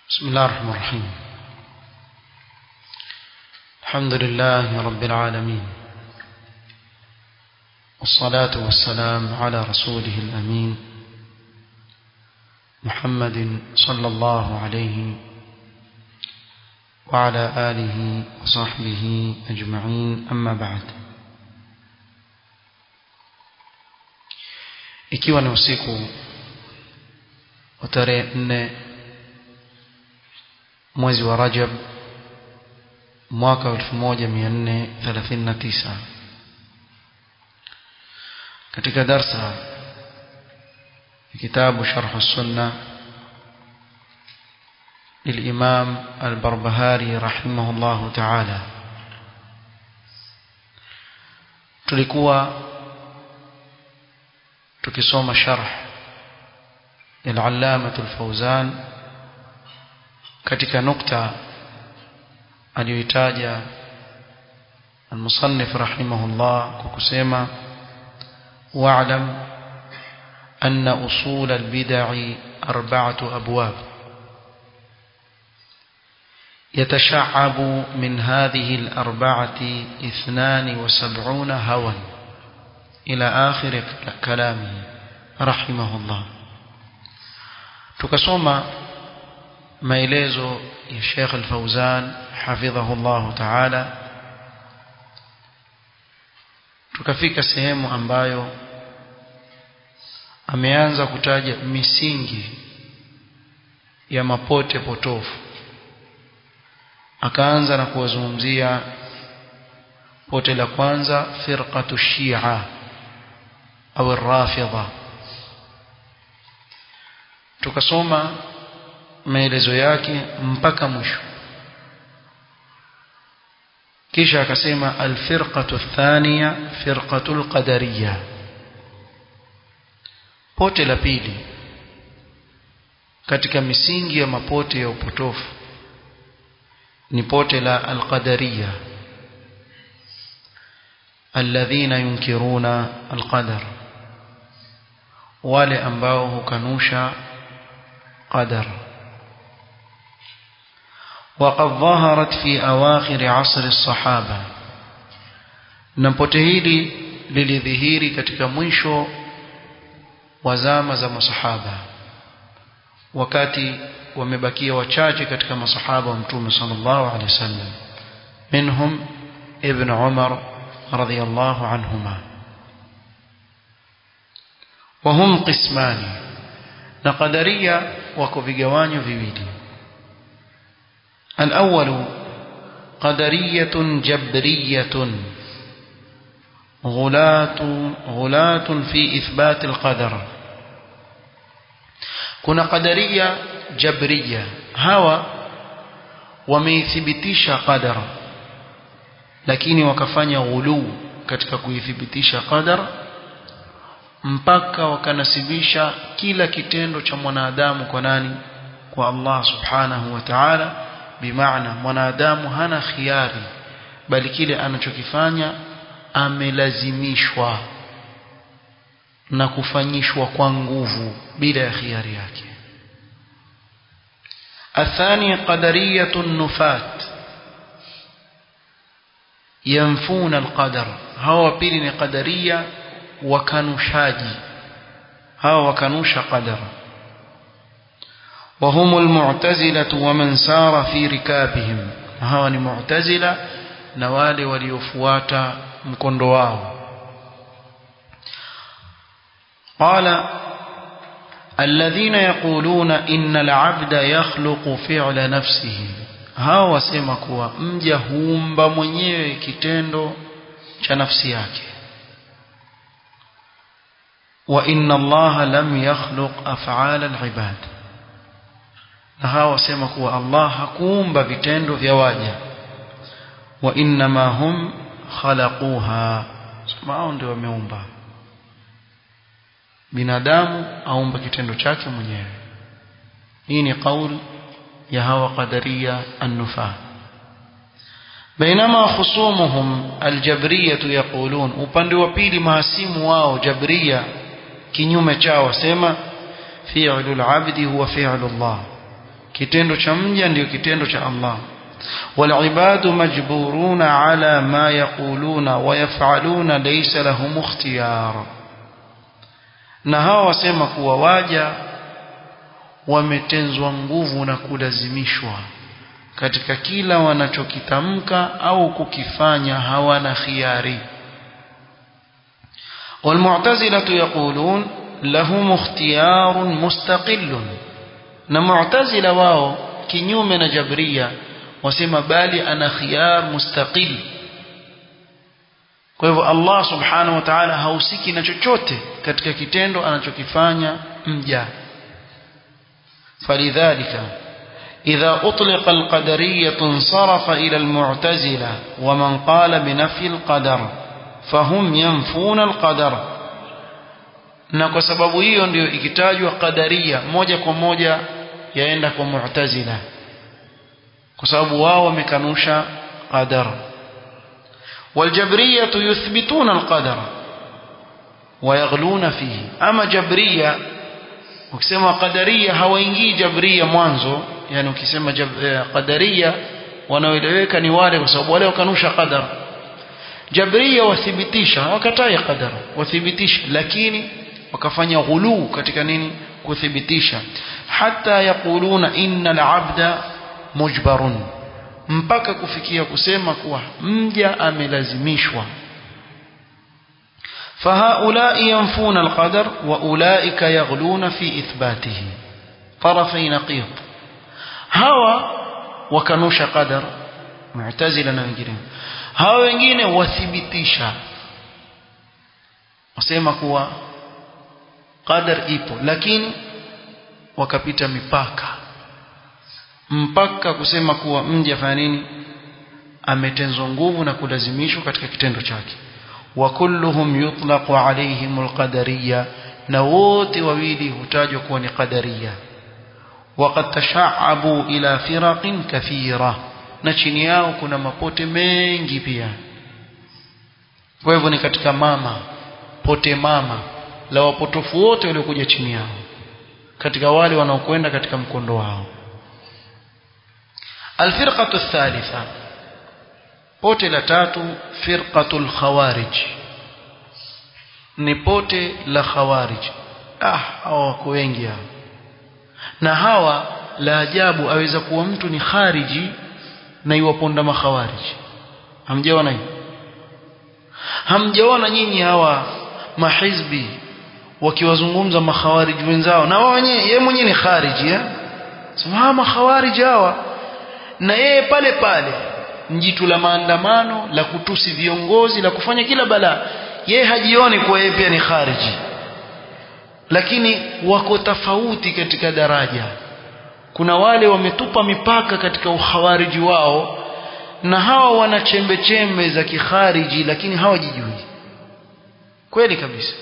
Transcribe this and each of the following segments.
بسم الله الرحمن الرحيم الحمد لله رب العالمين والصلاة والسلام على رسوله الأمين محمد صلى الله عليه وعلى آله وصحبه أجمعين أما بعد ikiwa ni usiku wa tarehe nne mwezi wa Rajab mwaka 1439 katika darsa kitabu sharh السنه للإمام البربهاري رحمه الله تعالى tulikuwa tukisoma sharh al-Allama al-Fawzan katika nukta aliyoitaja المصنف رحمه الله كما واعلم أن أصول البدع أربعة أبواب يتشعب من هذه الأربعة اثنان وسبعون هوا إلى آخر كلامه رحمه الله تكسوما maelezo ya Sheikh Al-Fauzan hafidhahu Allah Ta'ala tukafika sehemu ambayo ameanza kutaja misingi ya mapote potofu akaanza na kuwazungumzia pote la kwanza firqatu shia au rafidha tukasoma maelezo yake mpaka mwisho kisha akasema alfirqatu thaniya firqatu alqadariyya pote la pili katika misingi ya mapote ya upotofu ni pote la alqadariyya alladhina yunkiruna alqadar wale ambao hukanusha qadar وقد ظهرت في أواخر عصر الصحابة نمpote hili lilidhihiri katika mwisho wa zama za masahaba wakati wamebakia wachache katika masahaba wa mtume sallallahu alaihi wasallam minhum ibn Umar radhiyallahu anhuma وهم قسمان na qadaria wako vigawanyo viwili الأول قدرية جبرية غلاة غلاة في إثبات القدر كنا قدرية جبرية هوا wameithibitisha qadara lakini wakafanya ghuluu katika kuithibitisha qadara mpaka wakanasibisha kila kitendo cha mwanadamu kwa nani kwa Allah subhanahu wa ta'ala bimaana mwanadamu hana khiari bali kile anachokifanya amelazimishwa na kufanyishwa kwa nguvu bila ya khiari yake athani qadariyatu nufat yanfuna alqadar hawa pili ni qadariya wakanushaji hawa wakanusha qadara وهم المعتزلة ومن سار في ركابهم هاو معتزلة نوالي وليفوات مكندواه قال الذين يقولون إن العبد يخلق فعل نفسه هاو wasema kuwa mja huumba mwenyewe kitendo cha nafsi yake wa inna allaha lam yakhluq af'ala al-ibad na hawa wasema kuwa Allah hakuumba vitendo vya waja wa innama hum khalaquha sema hao ndio wameumba binadamu aumba kitendo chake mwenyewe hii ni kauli ya hawa qadaria an-nufa بينما خصومهم الجبرية يقولون upande wa pili mahasimu wao jabria kinyume chao wasema fi'lul abdi huwa fi'lullah kitendo cha mja ndio kitendo cha Allah والعباد مجبورون على ما يقولون ويفعلون ليس لهم اختيار na hawa wasema kuwa waja wametenzwa nguvu na kulazimishwa katika kila wanachokitamka au kukifanya hawana khiari والمعتزلة يقولون لهم اختيار مستقل na mu'tazila wao kinyume na jabria wasema bali ana khiyar mustaqil kwa hivyo Allah subhanahu wa ta'ala hausiki na chochote katika kitendo anachokifanya mja falidhalika إذا أطلق القدرية انصرف إلى المعتزلة ومن قال بنفي القدر فهم ينفون القدر na kwa sababu hiyo ndio ikitajwa qadaria moja kwa moja yaenda kwa mu'tazila kwa sababu wao wamekanusha qadar والجبرية يثبتون القدر ويغلون فيه أما جبرية ukisema qadaria hawaingii jabria mwanzo yani ukisema qadaria wanaoeleweka ni wale kwa sababu wale wakanusha qadar jabria wathibitisha wakatai qadar wathibitisha lakini wakafanya ghuluu katika nini kuthibitisha hata yakuluna innal abda mujbarun mpaka kufikia kusema kuwa mja amelazimishwa فهؤلاء ينفون القدر وأولئك يغلون في إثباته طرفي نقيض هوا وكنوش قدر معتزلا wengine hawa wengine wathibitisha wasema kuwa qadar ipo lakini wakapita mipaka mpaka kusema kuwa mja fanya nini ametenzwa nguvu na kulazimishwa katika kitendo chake wa kulluhum yutlaqu alaihim alqadariyya na wote wawili hutajwa kuwa ni qadariya وقد تشعبوا إلى فرق كثيرة na chini yao kuna mapote mengi pia kwa hivyo ni katika mama pote mama la wapotofu wote waliokuja chini yao katika wale wanaokwenda katika mkondo wao الفرقة الثالثة pote la tatu firqatul khawarij ni pote la khawarij ah hawa wako wengi hao na hawa la ajabu aweza kuwa mtu ni khariji na iwaponda makhawarij hamjaona hiyo hamjaona nyinyi hawa mahizbi wakiwazungumza makhawarij wenzao na wao wenyewe yeye mwenyewe ni khariji eh sema makhawarij hawa na yeye pale pale mjitu la maandamano la kutusi viongozi la kufanya kila balaa yeye hajioni kuwa yeye pia ni khariji lakini wako tofauti katika daraja kuna wale wametupa mipaka katika ukhawariji wao na hawa wana chembe chembe za kikhariji lakini hawajijui kweli kabisa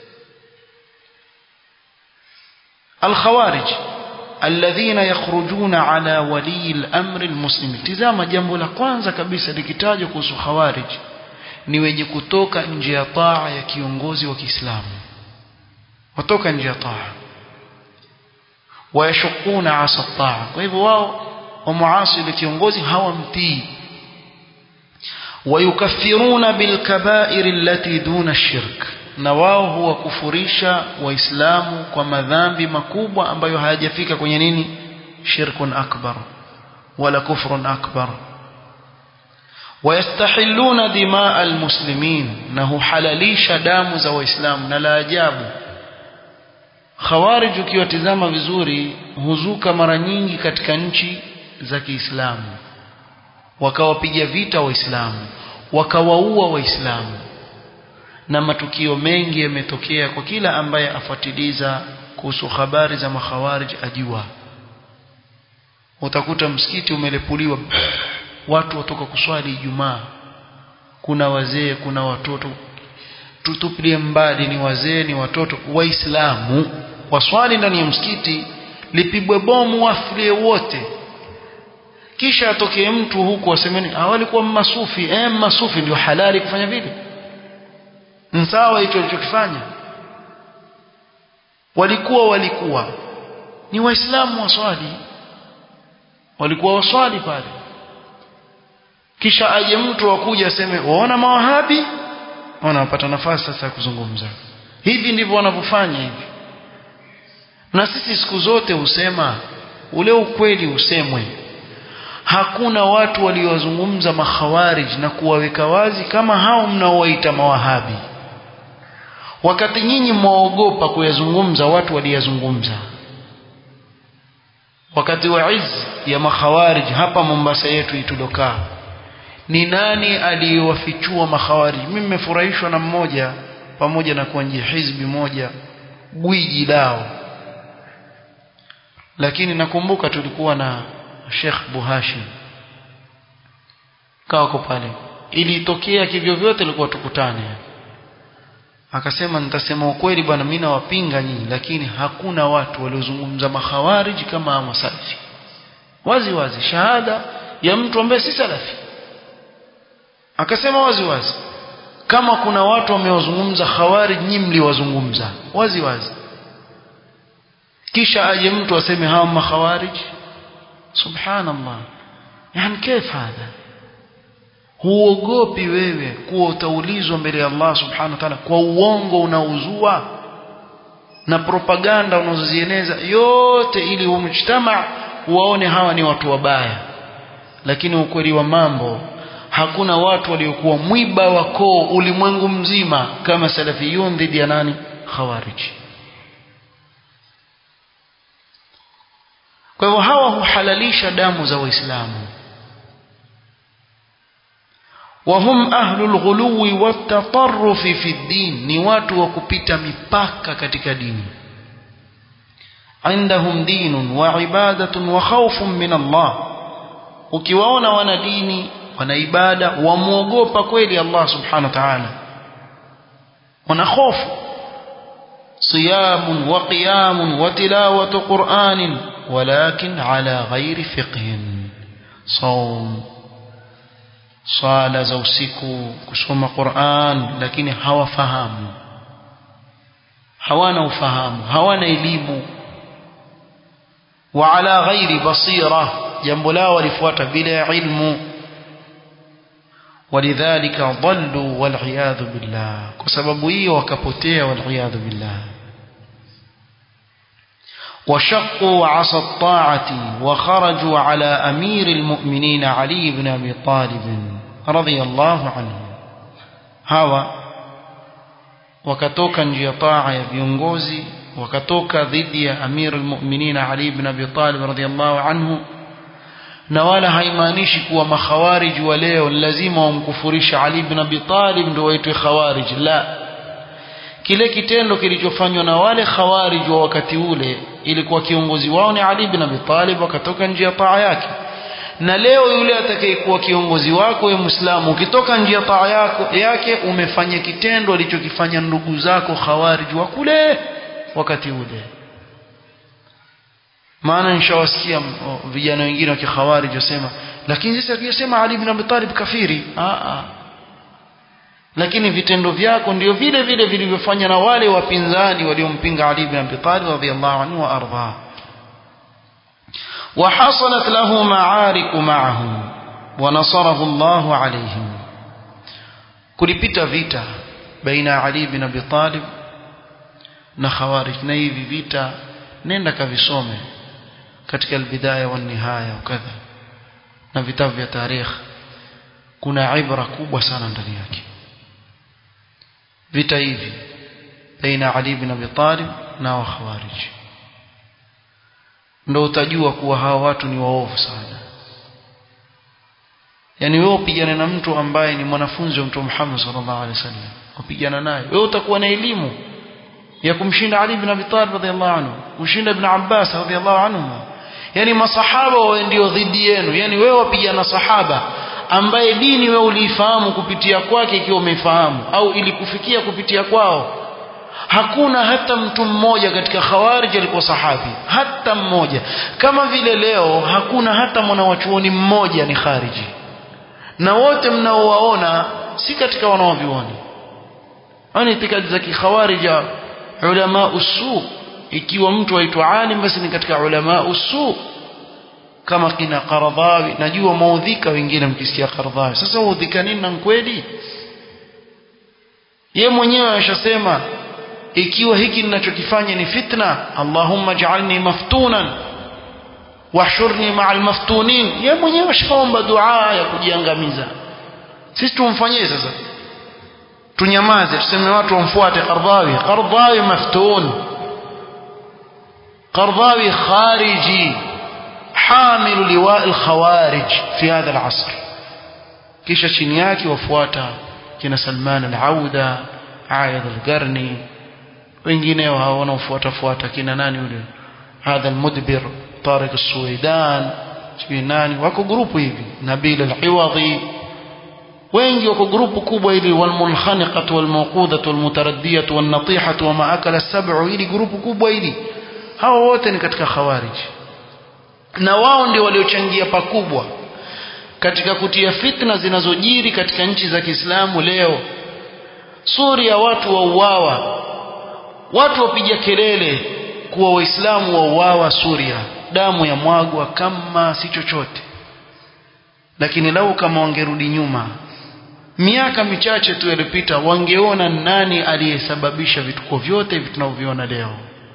الخوارج الذين يخرجون على ولي الأمر المسلم tizama jambo la kwanza kabisa likitajwa kuhusu khawarij ni wenye kutoka nje ya taa ya kiongozi wa Kiislamu watoka nje ya taa wayashukuna asa taa kwa hivyo wao wamuasi ile kiongozi hawamtii wayukaffiruna bilkabair allati duna shirk na wao huwakufurisha waislamu kwa madhambi makubwa ambayo hayajafika kwenye nini shirkun akbar wala kufrun akbar wayastahilluna dimaa almuslimin na huhalalisha damu za waislamu na la ajabu khawarij ukiwatizama vizuri huzuka mara nyingi katika nchi za Kiislamu wakawapiga vita waislamu wakawaua waislamu na matukio mengi yametokea kwa kila ambaye afuatiliza kuhusu habari za makhawarij ajua utakuta msikiti umelepuliwa watu watoka kuswali Ijumaa kuna wazee kuna watoto tutupilie mbali ni wazee ni watoto waislamu waswali ndani ya msikiti lipigwe bomu wafilie wote kisha atokee mtu huku asemeni hawalikuwa masufi eh masufi ndio halali kufanya vile sawa hicho alichokifanya walikuwa walikuwa ni waislamu waswali walikuwa waswali pale kisha aje mtu akuja aseme waona mawahabi wanapata nafasi sasa ya kuzungumza hivi ndivyo wanavyofanya hivi na sisi siku zote husema ule ukweli usemwe hakuna watu waliowazungumza makhawarij na kuwaweka wazi kama hao mnaowaita mawahabi wakati nyinyi mwaogopa kuyazungumza watu waliyazungumza wakati wa iz ya makhawarij hapa Mombasa yetu itulokaa ni nani aliyewafichua makhawarij mimi nimefurahishwa na mmoja pamoja na kuwa nje hizbi moja gwiji lao lakini nakumbuka tulikuwa na Sheikh Buhashim kawa pale ilitokea kivyo vyote ilikuwa tukutane akasema nitasema ukweli bwana mimi nawapinga nyinyi lakini hakuna watu waliozungumza makhawarij kama masalafi wazi wazi shahada ya mtu ambaye si salafi akasema wazi wazi kama kuna watu wamewazungumza khawarij nyinyi mliwazungumza wazi wazi kisha aje mtu aseme hawa makhawarij subhanallah yani كيف هذا huogopi wewe kuwa utaulizwa mbele ya Allah subhanahu wa ta'ala kwa uongo unauzua na propaganda unazozieneza yote ili umjtama waone hawa ni watu wabaya lakini ukweli wa mambo hakuna watu waliokuwa mwiba wa koo ulimwengu mzima kama salafiyun dhidi ya nani khawarij kwa hivyo hawa huhalalisha damu za waislamu وهم أهل الغلو والتطرف في الدين ni watu wa kupita mipaka katika dini عندهم دين وعبادة وخوف من الله ukiwaona wana dini wana ibada wamuogopa kweli Allah subhanahu wa ta'ala wana hofu صيام وقيام وتلاوة قرآن ولكن على غير فقه صوم swala za usiku kusoma Qur'an lakini hawafahamu hawana ufahamu hawana elimu wa ala ghairi basira jambo lao walifuata bila ilmu walidhalika dhallu wal'iyadhu billah kwa sababu hiyo wakapotea wal'iyadhu billah وشقوا عصا الطاعة وخرجوا على أمير المؤمنين علي بن أبي طالب رضي الله عنه هوا wakatoka njia taa ya viongozi wakatoka dhidi ya amir almu'minin Ali ibn Abi Talib radhiyallahu anhu na wala haimaanishi kuwa makhawarij wa leo lazima wamkufurisha Ali ibn Abi Talib ndio waitwe khawarij la kile kitendo kilichofanywa na wale khawarij wa wakati ule ilikuwa kiongozi wao ni Ali ibn Abi Talib wakatoka njia taa yake na leo yule atakayekuwa kiongozi wako wewe Muislamu ukitoka njia taa yako yake umefanya kitendo alichokifanya ndugu zako khawarij wa kule wakati ule maana nishawasikia vijana wengine wa kikhawarij wasema lakini sisi akisema Ali ibn Abi Talib kafiri a a lakini vitendo vyako ndio vile vile vilivyofanya na wale wapinzani waliompinga Ali ibn Abi Talib radhiyallahu anhu wa ardha وحصلت له معارك معهم ونصره الله عليهم kulipita vita baina Ali ibn Abi Talib na Khawarij na hivi vita nenda kavisome katika albidaya wa nihaya ukadha na vitabu vya tarikh kuna ibra kubwa sana ndani yake vita hivi baina Ali ibn Abi Talib na wa Khawarij ndio utajua kuwa hawa watu ni waovu sana yani wewe upigane na mtu ambaye ni mwanafunzi wa Mtume Muhammad sallallahu alaihi wasallam upigana naye wewe utakuwa na elimu ya kumshinda Ali ibn Abi Talib radhiallahu anhu kumshinda ibn Abbas radhiallahu anhu yani masahaba wao ndio dhidi yenu yani wewe wapigana sahaba ambaye dini wewe uliifahamu kupitia kwake ikiwa umeifahamu au ilikufikia kupitia kwao hakuna hata mtu mmoja katika khawarij alikuwa sahabi hata mmoja kama vile leo hakuna hata mwanawachuoni mmoja ni khariji na wote mnaowaona si katika wanaovioni ani itikadi za kikhawarija ulama usu ikiwa mtu aitwa alim basi ni katika ulama usu kama kina Qardhawi najua maudhika wengine mkisikia Qardhawi sasa udhika nini na kweli ye mwenyewe ashasema ikiwa hiki ninachokifanya ni fitna Allahumma ja'alni maftunan wahshurni ma'al maftunin ye mwenyewe ashaomba dua ya kujiangamiza sisi tumfanyie sasa tunyamaze tuseme watu wamfuate Qardhawi Qardhawi maftun Qardhawi khariji حامل لواء الخوارج في هذا العصر kisha chini yake wafuata kina Salman al-Auda Ayad al-Qarni wengineo hao wanaofuata fuata kina nani yule hadha al-Mudbir Tariq al-Suwaidan sijui nani wako grupu hivi Nabil al-Iwadhi wengi wako grupu kubwa hili walmunkhaniqatu walmawqudatu walmutaraddiyatu wannatihatu wama akala as-sab'u hili grupu kubwa hili hao wote ni katika khawarij na wao ndio waliochangia pakubwa katika kutia fitna zinazojiri katika nchi za Kiislamu leo Suria watu wauawa watu wapiga kelele kuwa waislamu wauawa Suria damu ya mwagwa kama si chochote lakini lau kama wangerudi nyuma miaka michache tu iliyopita wangeona nani aliyesababisha vituko vyote hivi tunavyoviona leo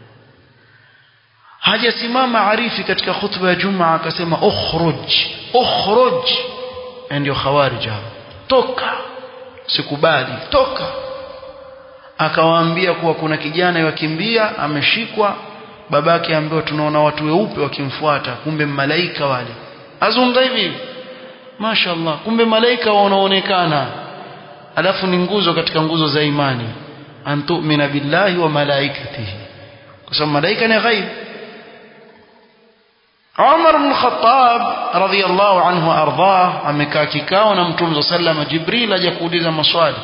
hajasimama arifi katika khutba ya Jumaa akasema ukhruj ukhruj ndio khawarij toka sikubali toka akawaambia kuwa kuna kijana yakimbia ameshikwa babake ambaye tunaona watu weupe wakimfuata kumbe malaika wale azungumza hivi mashaallah kumbe malaika wanaonekana alafu ni nguzo katika nguzo za imani antu'mina billahi wa malaikatihi kwa sababu malaika ni ghaib Umar ibn Khattab radhiyallahu anhu ardhah amekaa kikao na Mtume sallam Jibril aje kuuliza maswali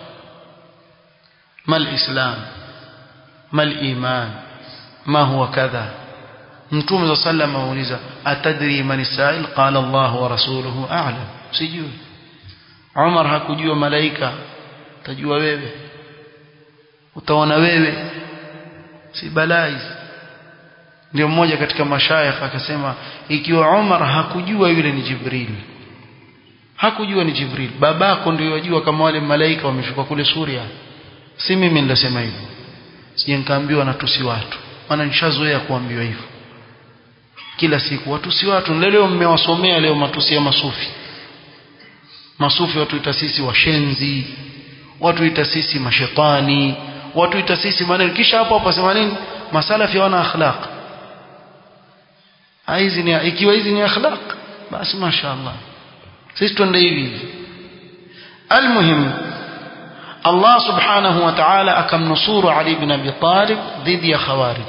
mal islam mal iman ma huwa kadha Mtume sallam auliza atadri man sa'il qala Allah wa rasuluhu a'lam sijui Umar hakujua malaika utajua wewe utaona wewe si balaa ndio mmoja katika mashayikh akasema ikiwa Umar hakujua yule ni Jibril hakujua ni Jibril babako ndio yajua kama wale malaika wameshuka kule Suria si mimi nilisema hivyo sije nikaambiwa natusi watu maana nishazoea kuambiwa hivyo kila siku watusi watu leo mmewasomea leo matusi ya masufi masufi watu itasisi washenzi watu itasisi mashetani watu itasisi maneno kisha hapo hapo sema nini masalafi wana akhlaq hizi ni ikiwa hizi ni akhlaq basi mashaallah sisi twende hivi almuhim Allah subhanahu wa ta'ala akamnusuru Ali ibn Abi Talib dhidi ya khawarij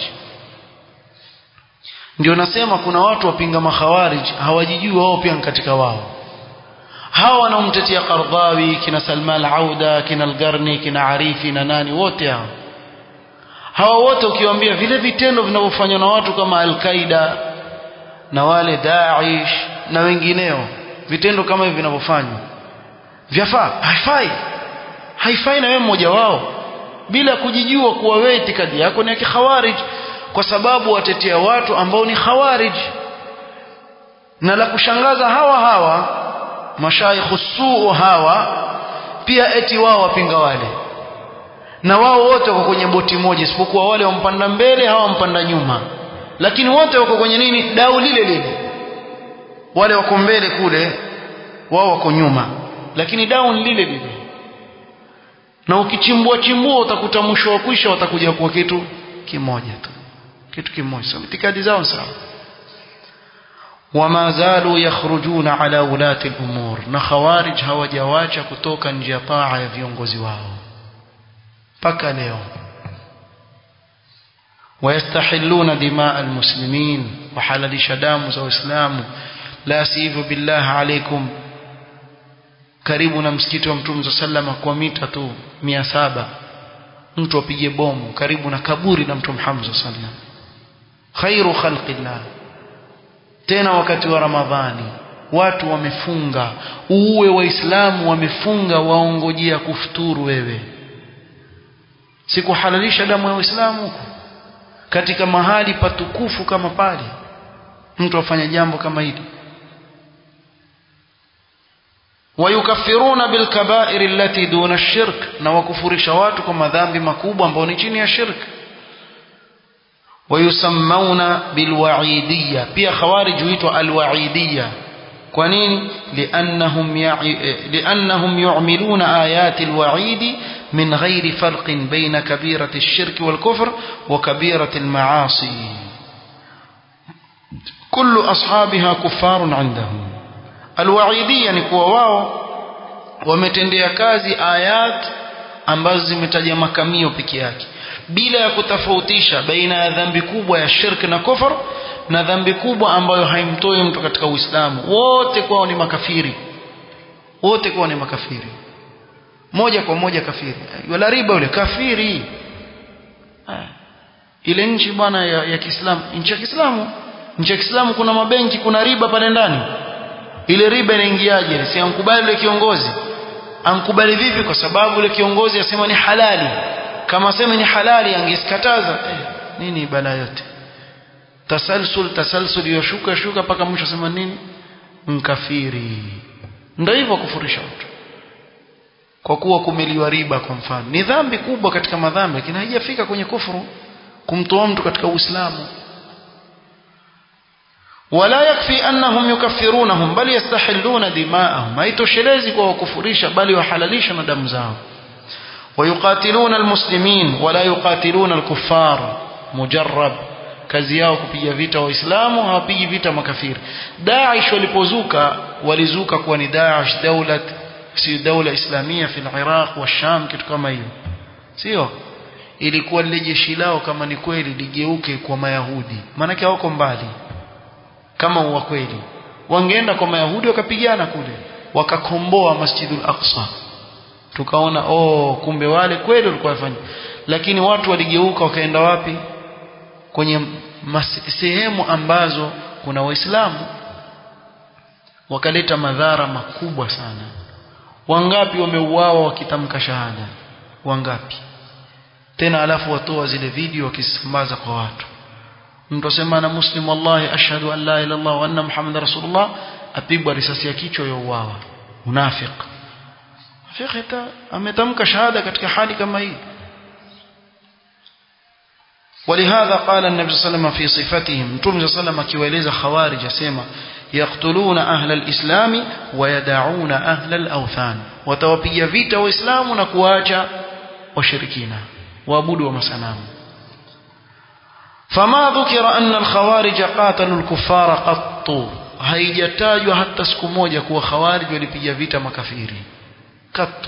ndio nasema kuna watu wapinga makhawarij hawajijui wao pia katika wao hawa wanaomtetea Qardhawi kina Salman al-Auda kina al-Garni kina Arifi na nani wote hao hawa wote ukiwaambia vile vitendo vinavyofanywa na watu kama al-Qaida na wale Daesh na wengineo vitendo kama hivi vinavyofanywa vyafaa haifai haifai na wewe mmoja wao bila kujijua kuwa wewe itikadi yako ni ya kikhawarij kwa sababu watetea watu ambao ni khawarij na la kushangaza hawa hawa mashaikhu suu hawa pia eti wao wapinga wale na wao wote wako kwenye boti moja isipokuwa wale wampanda mbele hawa wampanda nyuma lakini wote wako kwenye nini dau lile lile wale wako mbele kule wao wako nyuma lakini dau ni lile lile na ukichimbua chimbua utakuta mwisho wa kwisha watakuja kwa kitu kimoja tu kitu kimoja so itikadi zao sawa wama zalu yakhrujuna ala ulati al-umur na khawarij hawajawacha kutoka nje ya taa ya viongozi wao mpaka leo ويستحلون دماء المسلمين وحلل شدام وإسلام لا سيف بالله عليكم karibu na msikiti wa Mtume sallama kwa mita tu 700 mtu apige bomu karibu na kaburi la Mtume Muhammad sallam khairu khalqillah tena wakati wa Ramadhani watu wamefunga uwe waislamu wamefunga waongojea kufuturu wewe sikuhalalisha damu ya waislamu huko katika mahali patukufu kama pale mtu afanye jambo kama hili wayukaffiruna bilkabair allati duna shirk na wakufurisha watu kwa madhambi makubwa ambayo ni chini ya shirk wayusammauna bilwaidiyya pia khawarij huitwa alwaidiyya kwa nini liannahum liannahum yu'miluna ayati alwa'id min ghairi farqin baina kabirati ash-shirk wal-kufr wa kabirati al-ma'asi kullu ashabiha kuffarun 'indahum alwaidiyya ni kuwa wao wametendea kazi ayat ambazo zimetaja makamio peke yake bila ya kutofautisha baina ya dhambi kubwa ya shirk na kufr na dhambi kubwa ambayo haimtoi mtu katika Uislamu wote kwao ni makafiri wote kwao ni makafiri moja kwa moja kafiri wala riba yule kafiri ha. ile nchi bwana ya, ya Kiislamu nchi ya Kiislamu nchi ya Kiislamu kuna mabenki kuna riba pale ndani ile riba inaingiaje si ankubali yule kiongozi ankubali vipi kwa sababu yule kiongozi asema ni halali kama sema ni halali angesikataza eh, nini bala yote tasalsul tasalsul yoshuka shuka mpaka mwisho sema nini mkafiri ndio hivyo kufurisha watu kwa kuwa kumeliwa riba kwa mfano ni dhambi kubwa katika madhambi lakini haijafika kwenye kufuru kumtoa mtu katika uislamu ولا يكفي أنهم يكفرونهم بل يستحلون دماءهم أي تشلزي وكفريش بل يحلليش ندم زاهم ويقاتلون المسلمين ولا يقاتلون الكفار مجرب kazi yao kupiga vita waislamu hawapigi vita makafiri Daesh walipozuka walizuka kuwa ni Daesh daulat si daula islamia fi al-Iraq wa Sham kitu kama hiyo sio ilikuwa lile jeshi lao kama ni kweli ligeuke kwa mayahudi maana wako mbali kama wa kweli wangeenda kwa mayahudi wakapigana kule wakakomboa masjidul aqsa tukaona oh kumbe wale kweli walikuwa wafanya lakini watu waligeuka wakaenda wapi kwenye sehemu ambazo kuna waislamu wakaleta madhara makubwa sana wangapi wameuawa wakitamka shahada wangapi tena alafu watoa zile video wakisambaza kwa watu mtu asema na muslim wallahi ashhadu an la ilaha illallah wa anna muhammadar rasulullah apigwa risasi ya kichwa ya uawa munafiq munafiq ametamka shahada katika hali kama hii ولهذا قال النبي صلى الله عليه وسلم في صفتهم متوم صلى الله عليه وسلم akiwaeleza khawarij asema yaqtuluna ahla alislam wa yad'una ahla alawthan watawapiga vita waislamu na kuacha washirikina waabudu wa masanamu فما ذكر أن الخوارج قاتلوا الكفار قط haijatajwa hata siku moja kuwa khawarij walipiga vita makafiri katu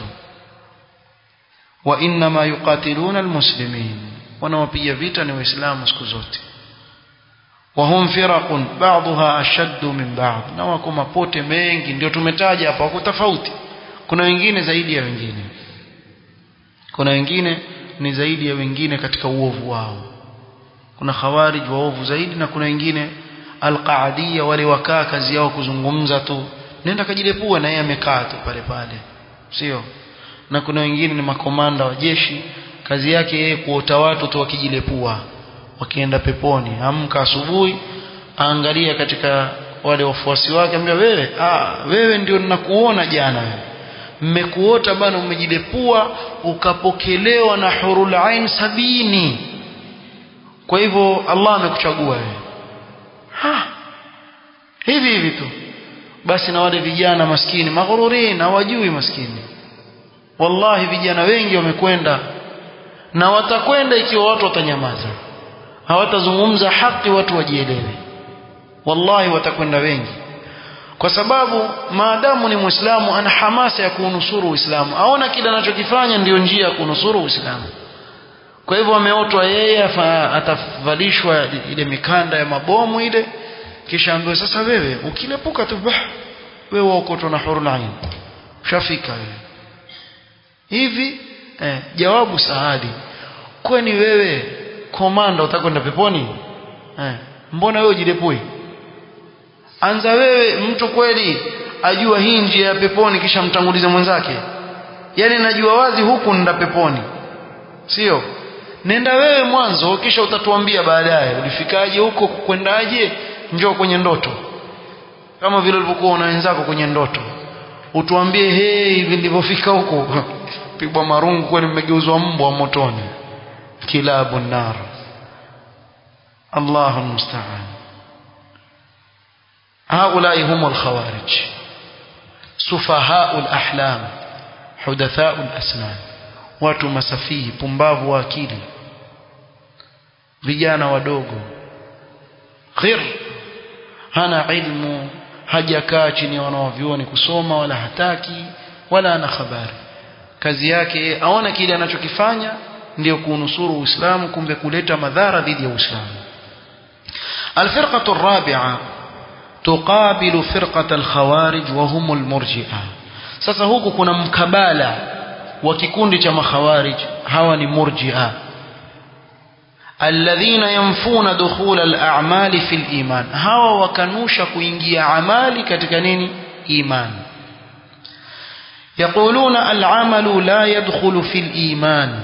wa inma yuqatiluna almuslimin wanawapiga vita ni waislamu siku zote wahum firaqun ba'dha ashaddu min ba'd na wako mapote mengi ndio tumetaja hapa wako tofauti kuna wengine zaidi ya wengine kuna wengine ni zaidi ya wengine katika uovu wao kuna khawarij waovu zaidi na kuna wengine alqaadiyya wale wakaa kazi yao kuzungumza tu nenda kajilepua na yeye amekaa tu pale pale sio na kuna wengine ni makomanda wa jeshi kazi yake yeye kuota watu tu wakijilepua wakienda peponi amka asubuhi aangalia katika wale wafuasi wake ambia wewe ah wewe ndio ninakuona jana wewe mmekuota bana umejilepua ukapokelewa na hurul ain sabini kwa hivyo Allah amekuchagua wewe ha hivi hivi tu basi na wale vijana maskini maghururin hawajui maskini wallahi vijana wengi wamekwenda na watakwenda ikiwa watu watanyamaza hawatazungumza haki watu wajielewe wallahi watakwenda wengi kwa sababu maadamu ni muislamu ana hamasa ya kuunusuru uislamu aona kile anachokifanya ndiyo njia ya kunusuru uislamu kwa hivyo ameotwa yeye atavalishwa ile mikanda ya mabomu ile kisha ambiwe sasa wewe ukilepuka tu bah wewe uokotwa na hurul ain ushafika wewe hivi eh, jawabu sahali kwani wewe komanda utakwenda peponi eh, mbona wewe ujilepui anza wewe mtu kweli ajua hii njia ya peponi kisha mtangulize mwenzake yani najua wazi huku nenda peponi sio nenda wewe mwanzo kisha utatuambia baadaye ulifikaje huko kwendaje njoo kwenye ndoto kama vile ulivyokuwa na wenzako kwenye ndoto utuambie hey hivi nilivyofika huko pigwa marungu kweli mmegeuzwa mbwa motoni kilabu nar Allahu musta'an هؤلاء هم الخوارج سفهاء الأحلام حدثاء الأسنان watu masafihi pumbavu wa akili vijana wadogo ghir hana ilmu hajakaa chini ya wanaovyuoni kusoma wala hataki wala ana habari kazi yake aona kile anachokifanya ndio kuunusuru Uislamu kumbe kuleta madhara dhidi ya Uislamu الفرقة الرابعة تقابل فرقة الخوارج وهم المرجئة sasa huku kuna mkabala wa kikundi cha makhawarij hawa ni murji'a alladhina yanfuna dukhul al-a'mali fi al-iman hawa wakanusha kuingia amali katika nini iman yaquluna al-amalu la yadkhulu fi al-iman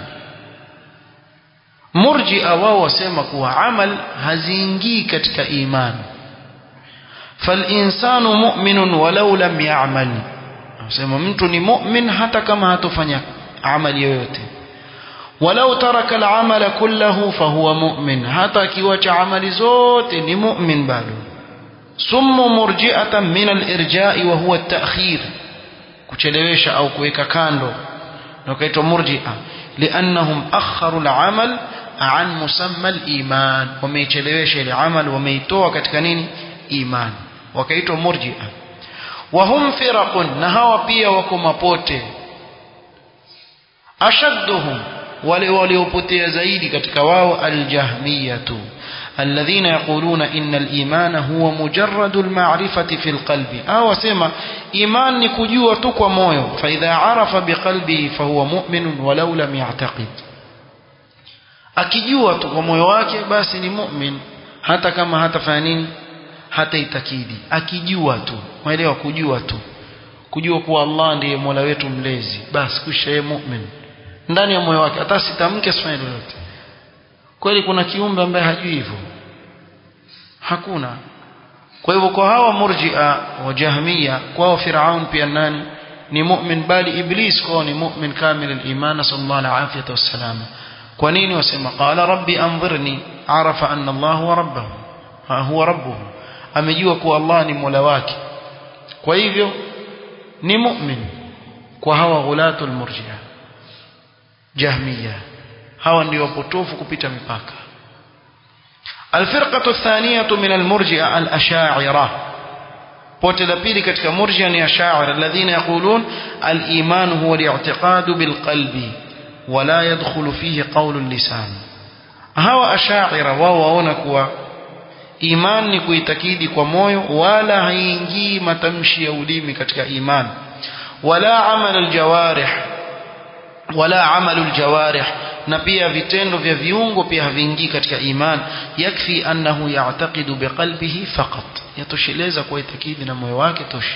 murji'a wao wasema kuwa amal haziingii katika iman فالإنسان مؤمن ولو لم يعمل anasema mtu ni mu'min hata kama hatofanya amali yoyote walau taraka al-amala kullahu fahuwa mu'min hata akiwacha amali zote ni mu'min bado summu murji'atan min al-irja'i wa huwa at-ta'khir kuchelewesha au kuweka kando na kaitwa murji'a li'annahum akharu al-amal an musamma al-iman wameichelewesha ile amal wameitoa katika nini iman wakaitwa murji'a وهم فرق نهوا pia wako mapote ashadduhum wale waliopotea zaidi katika wao aljahmiyatu alladhina yaquluna inna al-imana huwa mujarradu al-ma'rifati fi al-qalbi au wasema iman ni kujua tu kwa moyo fa idha arafa biqalbihi fa huwa mu'min walau lam ya'taqid akijua tu kwa moyo wake basi ni mu'min hata kama hatafanya nini hata itakidi akijua tu mwelewa kujua tu kujua kuwa Allah ndiye Mola wetu mlezi basi kisha yeye mu'min ndani ya moyo wake hata sitamke sifanye lolote kweli kuna kiumbe ambaye hajui hivyo hakuna kwa hivyo kwa hawa murji'a wa jahmiya kwao firaun pia nani ni mu'min bali iblis kwao ni mu'min kamil al-iman sallallahu alayhi wasallam kwa nini wasema qala rabbi anzirni arafa anna Allah huwa rabbuhu huwa rabbuhu amejua kuwa Allah ni Mola wake kwa hivyo ni mu'min kwa hawa ghulatul murji'a jahmiya hawa ndio wapotofu kupita mipaka الفرقة الثانية من المرجئة الأشاعرة pote la pili katika murjia ni ashaira alladhina yaqulun al-iman huwa al-i'tiqad bil-qalbi wala yadkhulu fihi qawlu al-lisan hawa ashaira wao waona kuwa iman ni kuitakidi kwa moyo wala haingii matamshi ya ulimi katika iman wala amal aljawarih wala amal aljawarih na pia vitendo vya viungo pia haviingii katika iman yakfi annahu ya'taqidu biqalbihi faqat yatosheleza kwa itakidi na moyo wake tosha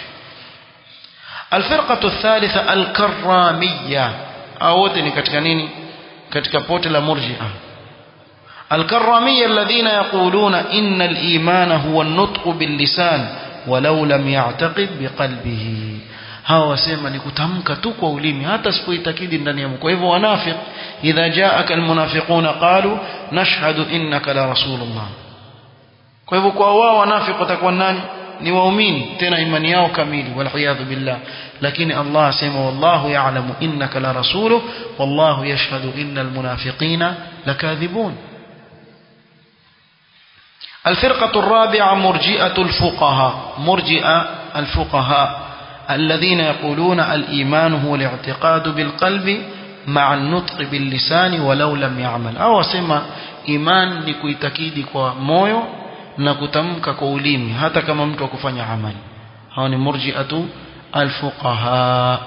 الفرقة الثالثة الكرامية أو ni katika nini katika pote la murji'a الكرامية الذين يقولون إن الإيمان هو النطق باللسان ولو لم يعتقد بقلبه hawa wasema ni kutamka tu kwa ulimi hata sipoitakidi ndani ya moyo kwa hivyo wanafiq idha jaaka almunafiquna qalu nashhadu innaka la rasulullah kwa hivyo kwa wao wanafiq watakuwa nani ni waumini tena imani yao kamili waliyadhu billah lakini Allah asema wallahu ya'lamu innaka la rasuluhu wallahu yashhadu innal munafiqina lakadhibun الفرقة الرابعة مرجئة الفقهاء مرجئة الفقهاء الذين يقولون الإيمان هو الاعتقاد بالقلب مع النطق باللسان ولو لم يعمل أو سما إيمان نكويتكيدي kwa moyo na kutamka kwa ulimi hata kama mtu akufanya amali hao ni murji'atu alfuqaha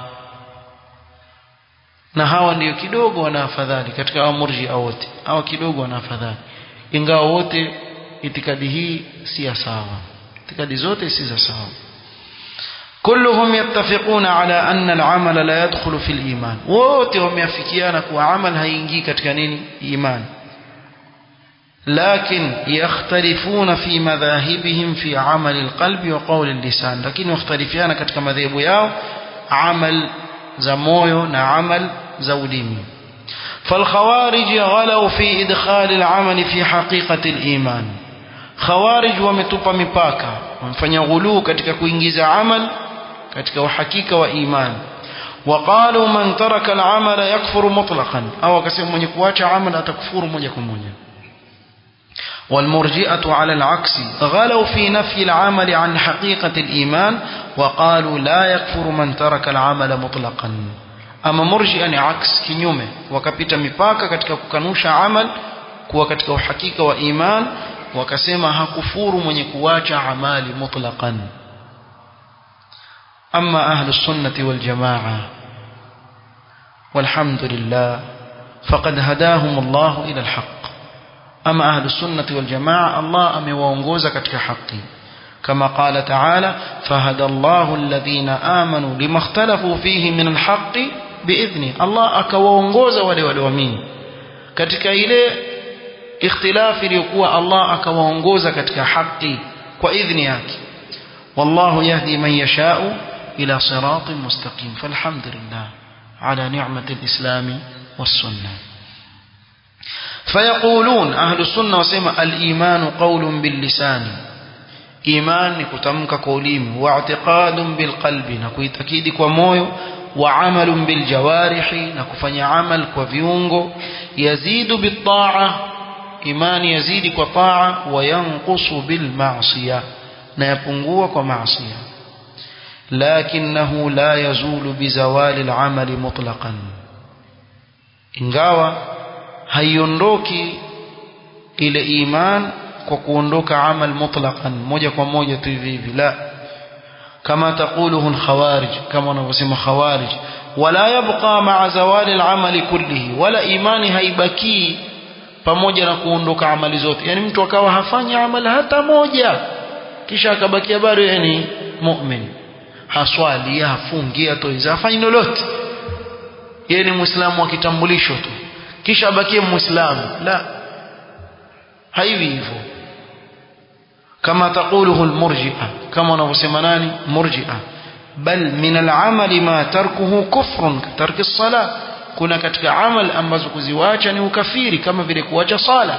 na hawa ndio kidogo wana afadhali katika hao murji'a wote hawa kidogo wana afadhali ingawa wote itikadi hii si ya sawa itikadi zote si za sawa كلهم يتفقون على أن العمل لا يدخل في الإيمان wote wameafikiana kuwa amal haingii katika nini iman لكن يختلفون في مذاهبهم في عمل القلب وقول اللسان لكن يختلفون katika madhehebu yao amal za moyo na amal za ulimi فالخوارج غلوا في إدخال العمل في حقيقة الإيمان خوارج wametupa mipaka wamefanya ghuluu katika kuingiza amal katika uhakika wa iman وقالوا من ترك العمل يكفر مطلقا أو akasema mwenye kuacha amal atakufuru moja kwa moja والمرجئة على العكس غلوا في نفي العمل عن حقيقة الإيمان وقالوا لا يكفر من ترك العمل مطلقا أما مرجئة عكس كنيومه وكبت مباكا katika kukanusha amal kuwa katika uhakika wa iman wakasema hakufuru mwenye kuacha amali mutlaqan أما أهل السنة والجماعة والحمد لله فقد هداهم الله إلى الحق أما أهل السنة والجماعة الله أمي وانغوزا كتك حقي كما قال تعالى فهدى الله الذين آمنوا لما اختلفوا فيه من الحق بإذنه الله أكوانغوزا ولي ولومين كتك إليه اختلاف ليكوى الله أكوانغوزا كتك حقي وإذنك والله يهدي من يشاء إلى صراط مستقيم فالحمد لله على نعمة الإسلام والسنة فيقولون أهل السنة وسيما الإيمان قول باللسان إيمان كتمك قوليم واعتقاد بالقلب نكويتكيد كومويو وعمل بالجوارح نكفني عمل كوفيونغو يزيد بالطاعة إيمان يزيد كطاعة وينقص بالمعصية نيبنغو كمعصية لكنه لا يزول بزوال العمل مطلقا ingawa haiondoki ile iman kwa kuondoka amal mutlaqan moja kwa moja tu hivi hivi la kama taquluhu alkhawarij kama wanavyosema khawarij wala yabqa ma'a zawali al'amali kullihi wala imani haibaki pamoja na kuondoka amali zote yani mtu akawa hafanyi amali hata moja kisha akabakia bado yani mu'min haswali hafungi atoiza hafanyi lolote yeye ni muislamu wa kitambulisho tu kisha abakie muislamu la haivi hivyo kama taquluhu almurji'a kama wanavyosema nani murji'a bal min al'amali ma tarkuhu kufrun tarki as-salah kuna katika amal ambazo kuziwacha ni ukafiri kama vile kuacha sala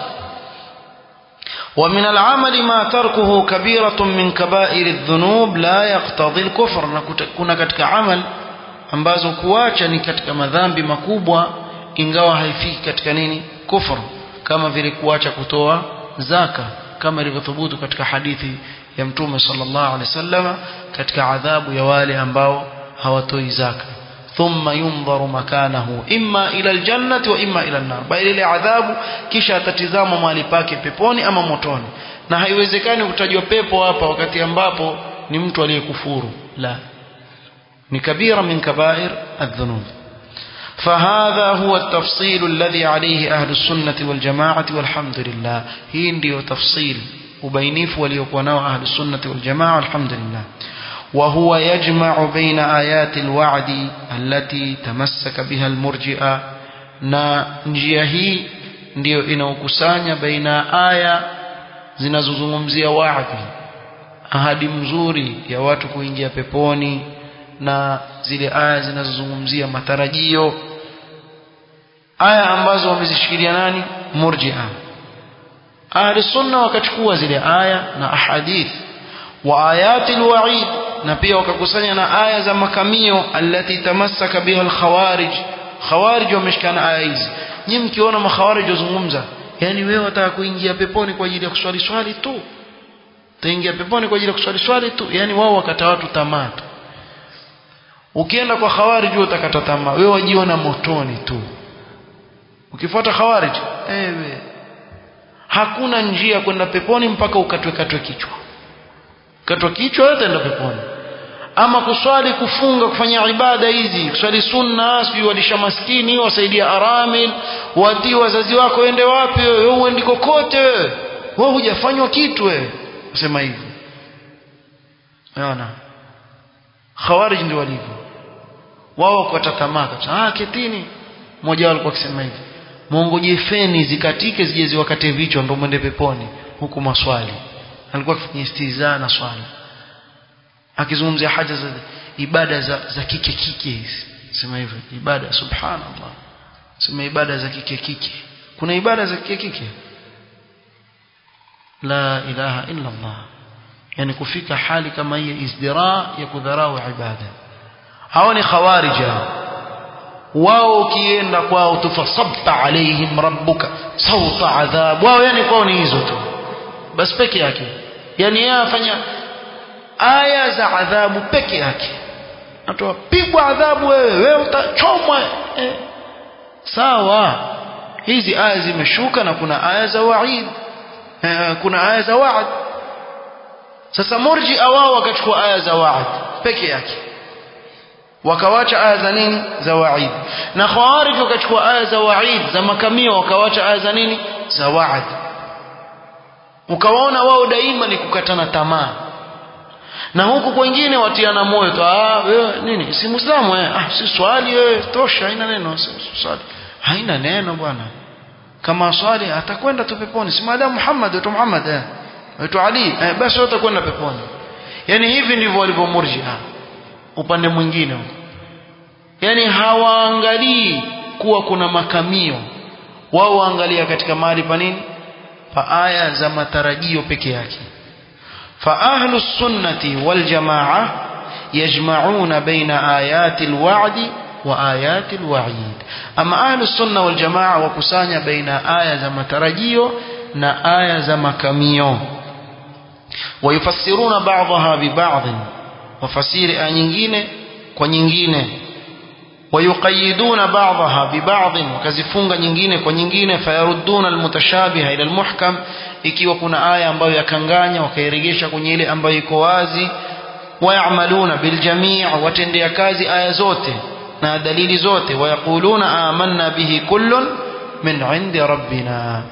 ومن العمل ما تركه كبيرة من كبائر الذنوب لا يقتضي الكفر كنا katika amal ambazo kuacha ni katika madhambi makubwa ingawa haifiki katika nini kufur kama vile kuacha kutoa zaka kama ilivyothubutu katika hadithi ya mtume sallallahu alaihi wasallam katika adhabu ya wale ambao hawatoi zaka thumma yundharu makanahu imma ila aljannati wa imma ila an-nar bali ile adhabu kisha atatizama mahali pake peponi ama motoni na haiwezekani kutajwa pepo hapa wakati ambapo ni mtu aliyekufuru la ni kabira min kabair adh-dhunub فهذا هو التفصيل الذي عليه أهل السنة والجماعة والحمد لله هي ndio تفصيل وبينيف وليكون أهل السنة والجماعة والحمد لله وهو يجمع بين آيات الوعد التي تمسك بها المرجئة na njia hii ndiyo inaokusanya baina aya zinazozungumzia waadhi ahadi mzuri ya watu kuingia peponi na zile aya zinazozungumzia matarajio aya ambazo wamezishikilia nani murji'a ahli sunna wakachukua zile aya na ahadith wa ayati alwa'id na pia wakakusanya na aya za makamio allati tamassaka biha alkhawarij khawarij wameshikana aya hizi nyinyi mkiona makhawarij wazungumza yani wewe wataka kuingia peponi kwa ajili ya kuswali swali tu utaingia peponi kwa ajili ya kuswali swali tu yani wao wakata watu tamaa tu ukienda kwa khawarij utakata tamaa wewe wajiona motoni tu ukifuata khawarij ewe hakuna njia kwenda peponi mpaka ukatwe katwe kichwa katwa kichwa yote enda peponi ama kuswali kufunga kufanya ibada hizi kuswali sunna sijui walisha maskini wasaidia aramil watii wazazi wako ende wapi wewe uendi kokote wewe wewe hujafanywa kitu wewe usema hivyo unaona khawarij ndio walivyo wao kwa tamaa kabisa ah ketini mmoja wao alikuwa akisema hivi muongoje feni zikatike zije ziwakate vichwa ndo mwende peponi huku maswali alikuwa akifanya istizaa na swala akizungumzia haja za ibada za, za kike kike hizi sema hivyo ibada subhanallah sema ibada za kike kike kuna ibada za kike kike la ilaha illa Allah yani kufika hali kama hii izdira ya kudharau ibada hao ni khawarija wao ukienda kwao tufasabta alaihim rabbuka sauta adhab wao yani kwao ni hizo tu basi peke yake yani yeye afanya aya za adhabu peke yake atoa pigwa adhabu wewe wewe utachomwa eh. sawa hizi aya zimeshuka na kuna aya za waid eh, kuna aya za waad sasa murji wao wakachukua aya za waad peke yake wakawacha aya za nini za waid na khawarij wakachukua aya za waid za makamio wakawacha aya za nini za waad ukawaona wao daima ni kukatana tamaa na huku kwengine watiana moyo tu ah wewe nini si muislamu eh ah si swali wewe tosha haina neno si swali haina neno bwana kama swali atakwenda tu peponi si maadamu Muhammad tu Muhammad eh wetu Ali eh, basi wote kwenda peponi yani hivi ndivyo walivyomurjia upande mwingine yani hawaangalii kuwa kuna makamio wao waangalia katika mahali pa nini pa aya za matarajio peke yake فأهل السنة والجماعة يجمعون بين آيات الوعد وآيات الوعيد أما أهل السنة والجماعة وكسانيا بين آية زم ترجيو نا آية زم كميو ويفسرون بعضها ببعض وفسير آيين كونينجين ويقيدون بعضها ببعض وكزفونغ nyingine kwa nyingine fayaruduna almutashabiha ila almuhkam ikiwa kuna aya ambayo yakanganya wakairegesha kwenye ile ambayo iko wazi wayamaluna biljamii watendea kazi aya zote na dalili zote wayaquluna amanna bihi kullun min indi rabbina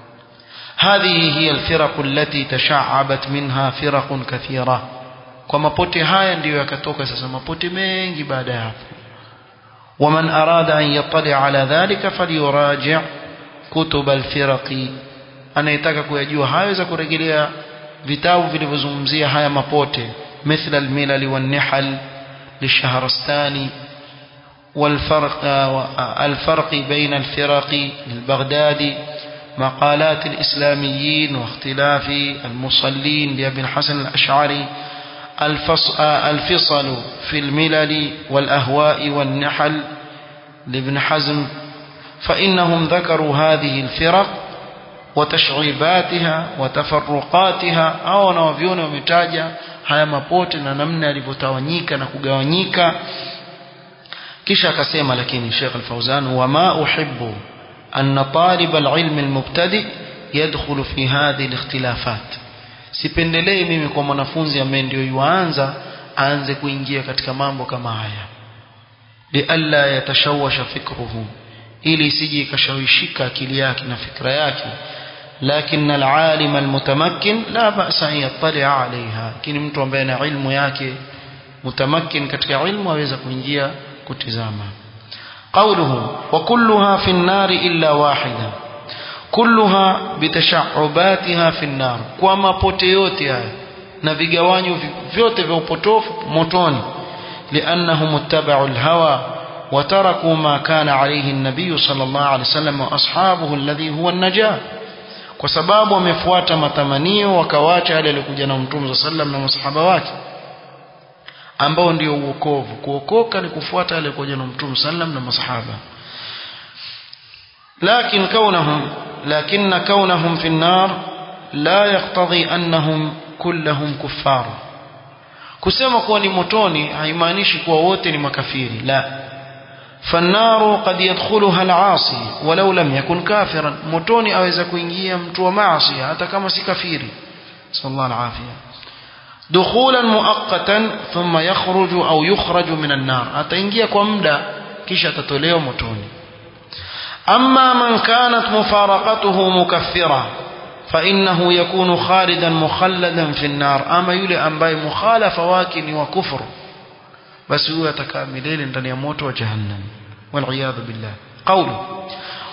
هذه هي الفرق التي تشعبت منها فرق كثيرة kwa mapote haya ndiyo yakatoka sasa mapote mengi baada ya hapo ومن أراد أن يطلع على ذلك فليراجع كتب الفرق anayetaka kuyajua hayo za kurejelea vitabu vilivyozungumzia haya mapote مثل الملل والنحل للشهرستاني والفرق الفرق بين الفرق للبغدادي مقالات الإسلاميين واختلاف المصلين لأبي الحسن الأشعري الفصل في الملل والأهواء والنحل لابن حزم فإنهم ذكروا هذه الفرق وتشعيباتها وتفرقاتها au wanawavyoni wametaja haya mapote na namna yalivyotawanyika na kugawanyika kisha akasema lakini Sheikh Al-Fauzan wama uhibbu أن طالب العلم المبتدئ يدخل في هذه الاختلافات sipendelei mimi kwa mwanafunzi ambaye ndio yuanza aanze kuingia katika mambo kama haya lialla yatashawasha fikruhu ili isije ikashawishika akili yake na fikra yake lakini alalim almutamakkin la ba'sa an yattali'a 'alayha lakini mtu ambaye ana ilmu yake mutamakkin katika ilmu aweza kuingia kutizama قوله وكلها في النار إلا واحدة كلها بتشعباتها في النار كما pote yote haya na vigawanyo vyote vya upotofu motoni لأنهم اتبعوا الهوى وتركوا ما كان عليه النبي صلى الله عليه وسلم وأصحابه الذي هو النجاة kwa sababu wamefuata matamanio wakawacha yale yaliokuja na mtume صلى الله عليه وسلم na masahaba wake ambao ndio uokovu kuokoka ni kufuata yale yaliokuja na mtume sallam na masahaba لكن كونهم لكن كونهم في النار لا يقتضي أنهم كلهم كفار kusema kuwa ni motoni haimaanishi kuwa wote ni makafiri la فالنار قد يدخلها العاصي ولو لم يكن كافرا motoni aweza kuingia mtu wa maasi hata kama si kafiri صلى الله العافيه دخولا مؤقتا ثم يخرج أو يخرج من النار ataingia kwa muda kisha atatolewa motoni أما من كانت مفارقته مكفرة فإنه يكون خالدا مخلدا في النار أما يلي أنباي مخالف واكن وكفر بس هو يتكاملين ndani ya moto wa jahannam والعياذ بالله قوله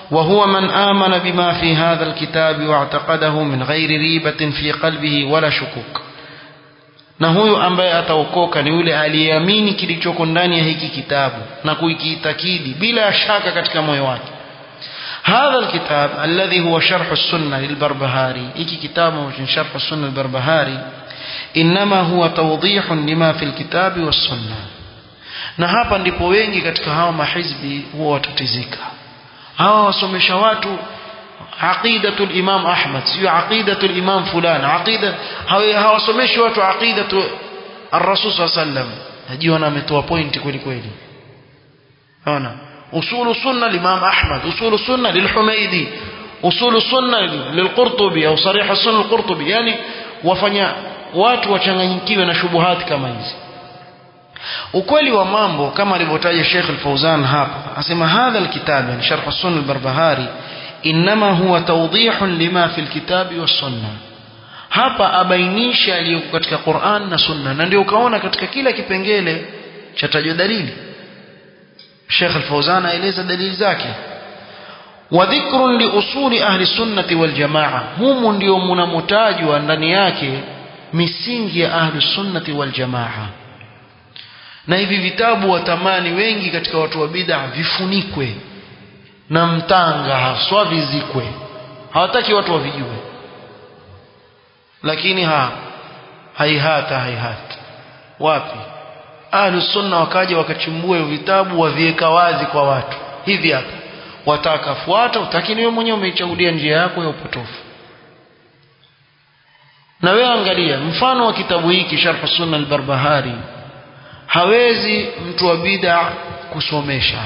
وهو من آمن بما في هذا الكتاب واعتقده من غير ريبة في قلبه ولا شكوك na huyu ambaye ataokoka ni yule aliyeamini kilichoko ndani ya hiki kitabu na kuikiitakidi bila shaka katika moyo wake هذا الكتاب الذي هو شرح السنة للبربهاري إيكي كتاب شرح السنة البربهاري إنما هو توضيح لما في الكتاب والسنة na hapa ndipo wengi katika hawa mahizbi huwa watatizika hawa wasomesha watu aqidatul imam ahmad sio aqidatul imam fulan aqida hawasomeshi watu aqidatu ar-rasul sallam najiona ametoa point kweli kweli ona usulu sunna limam ahmad usulu sunna lilhumaidi usulu sunna lilqurtubi au sarih sunna alqurtubi yani wafanya watu wachanganyikiwe na shubuhati kama hizi ukweli wa mambo kama alivyotaja Sheikh Al-Fauzan hapa asema hadha alkitab yani sharh as-sunnah al-barbahari inma huwa tawdih lima fi alkitab was-sunnah hapa abainisha aliyoko katika Qur'an na Sunna na ndio ukaona katika kila kipengele cha tajwa dalili Sheikh Al-Fauzan aeleza dalili zake wa dhikrun li usuli ahli sunnati wal jamaa humu ndio mnamotajwa ndani yake misingi ya ahli sunnati wal jamaa na hivi vitabu watamani wengi katika watu wa bid'a vifunikwe na mtanga haswa vizikwe hawataki watu wavijue lakini ha haihata haihata wapi ahlu sunna wakaja wakachimbua vitabu waviweka wazi kwa watu hivi hapa wataka fuata utakini wewe mwenyewe umeichagulia njia yako ya upotofu na wewe angalia mfano wa kitabu hiki sharh sunna al-barbahari hawezi mtu wa bid'a kusomesha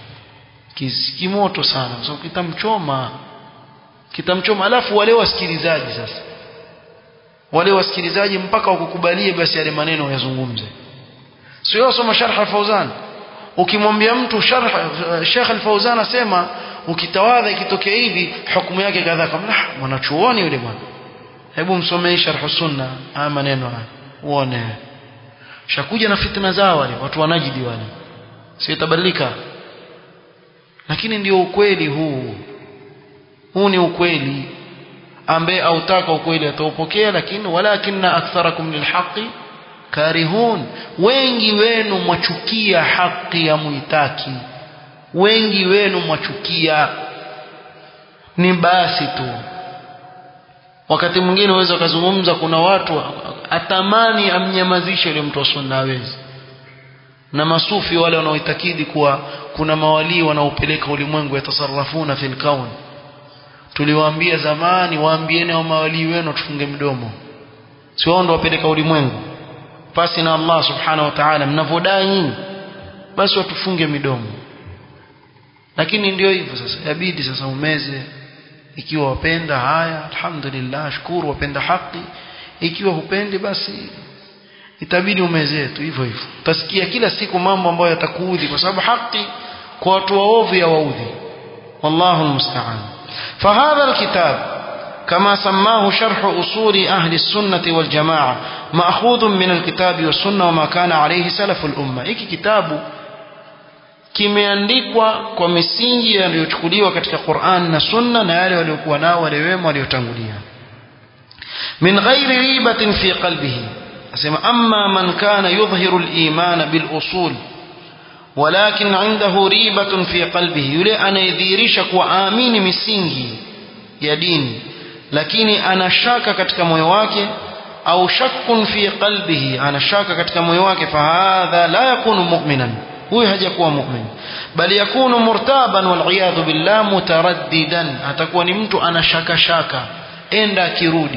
kimoto sana kwa sababu kitamchoma kitamchoma alafu wale wasikilizaji sasa wale wasikilizaji mpaka wakukubalie basi yale maneno yazungumze sio soma sharh al-Fauzan ukimwambia mtu sharh Sheikh al-Fauzan asema ukitawadha ikitokea hivi hukumu yake kadhaa kama mwanachuoni yule bwana hebu msomee sharh sunna haya maneno haya uone shakuja na fitna zao wale watu wanajidi wale sio tabadilika lakini ndio ukweli huu huu ni ukweli ambaye autaka ukweli ataupokea lakini walakinna aktharakum lilhaqi karihun wengi wenu mwachukia haki ya muitaki wengi wenu mwachukia ni basi tu wakati mwingine uweza ukazungumza kuna watu atamani amnyamazishe yule mtu wa sunna hawezi na masufi wale wanaoitakidi kuwa kuna mawalii wanaopeleka ulimwengu yatasarrafuna fil kaun tuliwaambia zamani waambieni hao mawalii wenu tufunge mdomo si wao ndio wapeleka ulimwengu pasi na Allah subhanahu wa ta'ala mnavodai nyinyi basi watufunge midomo lakini ndio hivyo sasa yabidi sasa umeze ikiwa wapenda haya alhamdulillah shukuru wapenda haki ikiwa hupendi basi itabidi umezee tu hivyo hivyo utasikia kila siku mambo ambayo yatakuudhi kwa sababu haki kwa watu waovu ya waudhi wallahu almusta'an فهذا الكتاب كما سماه شرح أصول أهل السنة والجماعة مأخوذ من الكتاب والسنة وما كان عليه سلف الأمة إيكي كتاب kimeandikwa kwa misingi yaliyochukuliwa katika Qur'an na Sunna na yale waliokuwa nao wale wema waliotangulia min ghairi ribatin fi qalbihi asema amma man kana yudhhiru al-iman bil usul walakin indahu ribatun fi qalbihi yule anayedhihirisha kuwa amini misingi ya dini lakini ana shaka katika moyo wake au shakkun fi qalbihi ana shaka katika moyo wake fahadha la yakunu mu'minan huyu hajakuwa mu'min bali yakunu murtaban wal iyadhu billah mutaraddidan atakuwa ni mtu ana shaka shaka enda akirudi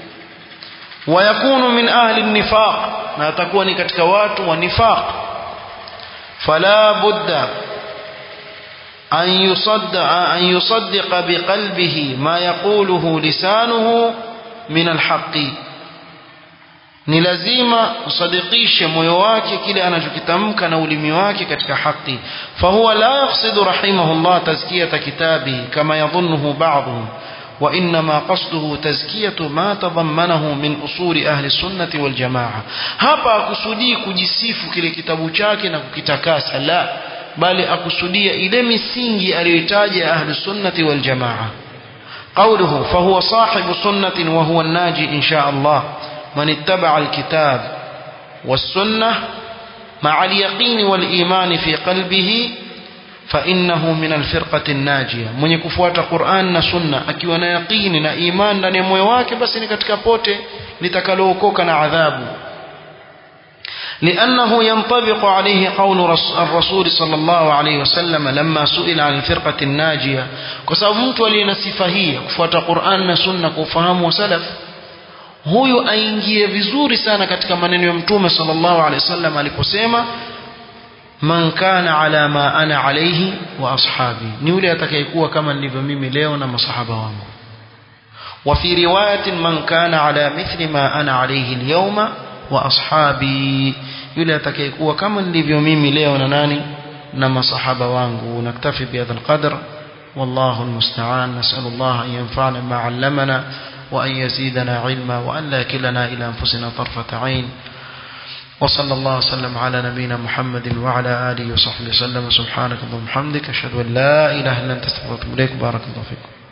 ويكون من أهل النفاق na atakuwa ni katika watu wa nifaq فلا بد أن يصدق, أن يصدق بقلبه ما يقوله لسانه من الحق ni lazima usadikishe moyo wake kile anachokitamka na ulimi wake katika haki fahuwa la yaqsidu rahimahullah tazkiyata kitabihi kama yadhunnuhu ba'dhum وإنما قصده تزكية ما تضمنه من أصول أهل السنة والجماعة hapa akusudii kujisifu kile kitabu chake na kukitakasa la bali akusudia ile misingi aliyoitaja ahlus sunnati wal jamaa قوله فهو صاحب سنة وهو الناجي إن شاء الله من اتبع الكتاب والسنة مع اليقين والإيمان في قلبه فإنه من الفرقة الناجية من يكفوات قرآن سنة أكيوان يقين إيمان لن يمويواك بس نكتك بوتي لتكالوكوك عذاب لأنه ينطبق عليه قول الرسول صلى الله عليه وسلم لما سئل عن الفرقة الناجية كسبب mtu aliye sifa hii kufuata Qur'an na Sunna kwa ufahamu wa salaf huyu aingie vizuri sana katika maneno ya Mtume sallallahu alaihi wasallam aliposema man kana ala ma ana alayhi wa ashabi ni yule atakayekuwa kama nilivyo mimi leo na masahaba wangu wa fi riwayatin man kana ala mithli ma ana alayhi al-yawma wa ashabi yule atakayekuwa kama nilivyo mimi leo na nani na masahaba wangu naktafi bihadha alqadr والله المستعان نسأل الله أن ينفعنا ما علمنا وأن يزيدنا علما وأن لا كلنا إلى أنفسنا طرفة عين وصلى الله وسلم على نبينا محمد وعلى آله وصحبه وسلم سبحانك اللهم وبحمدك أشهد أن لا إله إلا أنت استغفرك إليك بارك الله فيكم